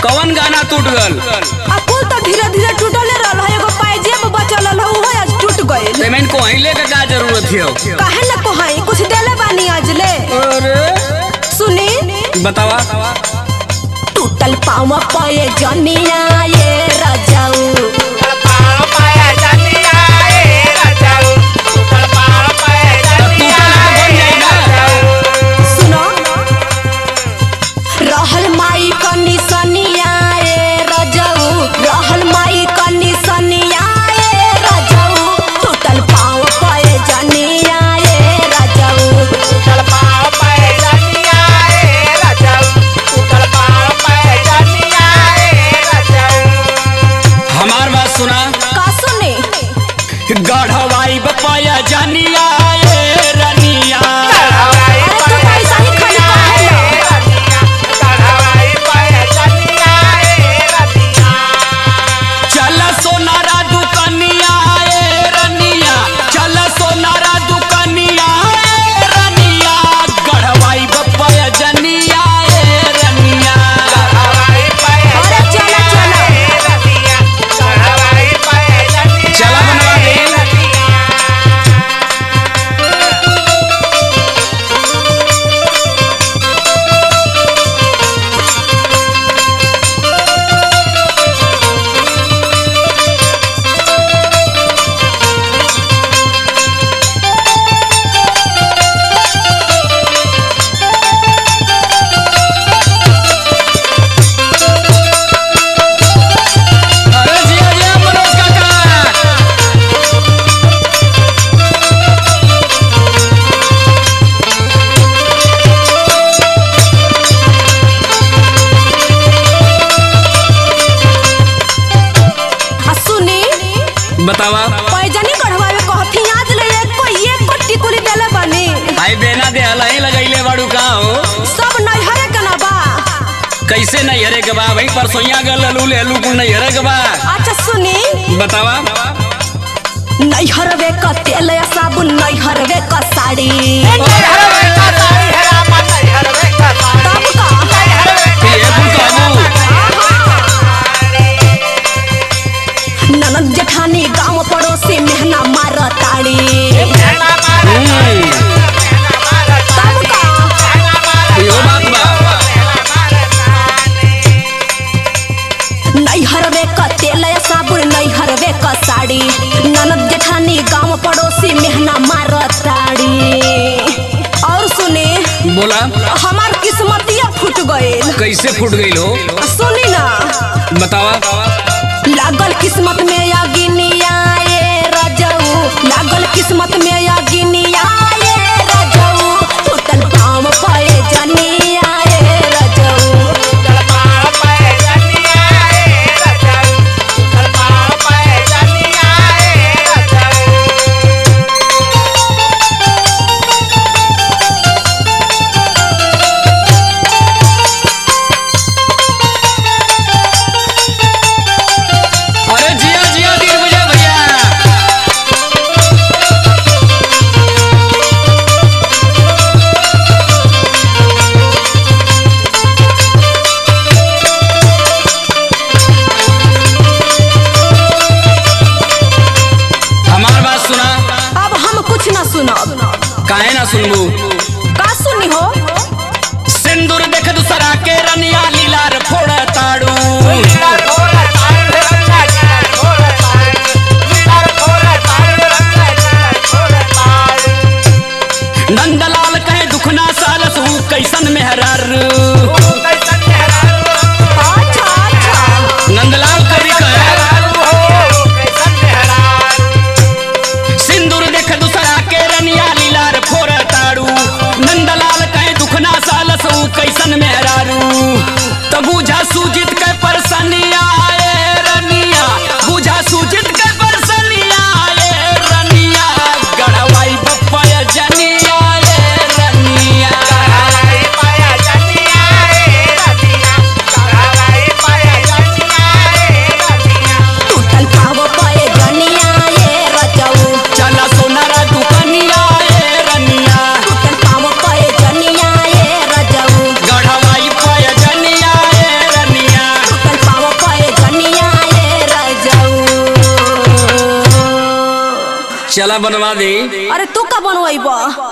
कवन गाना टूट गल आ पुल तो धीरे धीरे टूटले रहल है एगो पायजेब बचल रहल है उहो आज टूट गइल पेमेंट को हिले के का जरूरत है काहे न कोहाई कुछ देले बानी आज ले अरे सुनी बतावा टूटल पाँव पाए जनिया ये रजाऊ सुनो रहल माई कनी सनिया ए रजऊ रहल माई कनी सनिया ए रजऊ टूटल पाँव पाए जनिया ए रजऊ हमार बात सुना का सुने गढ़वाई बपाया जानिया ए रनिया अरे तू तो ऐसा ही खाली कहेला चल सोनारा दुकनिया ए रनिया चल सोनारा दुकनिया ए रनिया गढ़वाई बपाया जनिया ए रनिया अरे चला चला चला बनवा दे अरे जिया जिया मनोज काका आ सुनी बतावा पैजनी कढ़वावे कहती आज ले एक को एक को टिकुली देले बनी आई बेना दे हलाई लगैले बाड़ू का हो सब नैहरे के ना बा कैसे नहीं हरे के बा भाई परसोइया गल ललू ले लू कुल नहीं हरे के बा अच्छा सुनी बतावा नैहरवे क तेल या साबुन नैहरवे क साड़ी तब का ये कुल कहबू ननद जेठानी गांव पड़ोसी मेहना मार ताड़ी हम्म, तब का इहो बात बा नैहरवे क तेल या साबुन नैहरवे क साड़ी ननद जेठानी गांव पड़ोसी मेहना मार ताड़ी और सुनी बोला हमार किस्मतिया फूट गइल कैसे फूट गई हो सुनी ना बतावा लागल किस्मत में या गिनिया ये रजऊ लागल किस्मत में या गिनिया ये रजऊ टूटल पाँव पाए जनिया ये रजऊ अरे जिया जिया दिन बुझा भैया हमार बात सुना अब हम कुछ ना सुनब काहे ना सुनबू का सुनी हो सिंदूर देख दूसरा के रनिया लीलार फोड़ ताड़ू नंदलाल कहे दुखना सालस हूँ कैसन मेहरार अच्छा अच्छा नंदलाल कवि कहे सिंदूर देख दूसरा के रनिया लीलार फोड़ ताड़ू नंदलाल कहे दुखना सालस हूँ कैसन मेहरारू तो बुझा सूजित के परसनिया ए रनिया बुझा सूजित के परसनिया ए रनिया गढ़वाई बप्पा जनिया ए रनिया टूटल पाँव पाए जनिया ये रजऊ चला सोनारा दुकनिया ए रनिया टूटल पाँव पाए जनिया ये रजऊ गढ़वाई पाय जनिया ए रनिया चला बनवा दे अरे तू का बनवाइब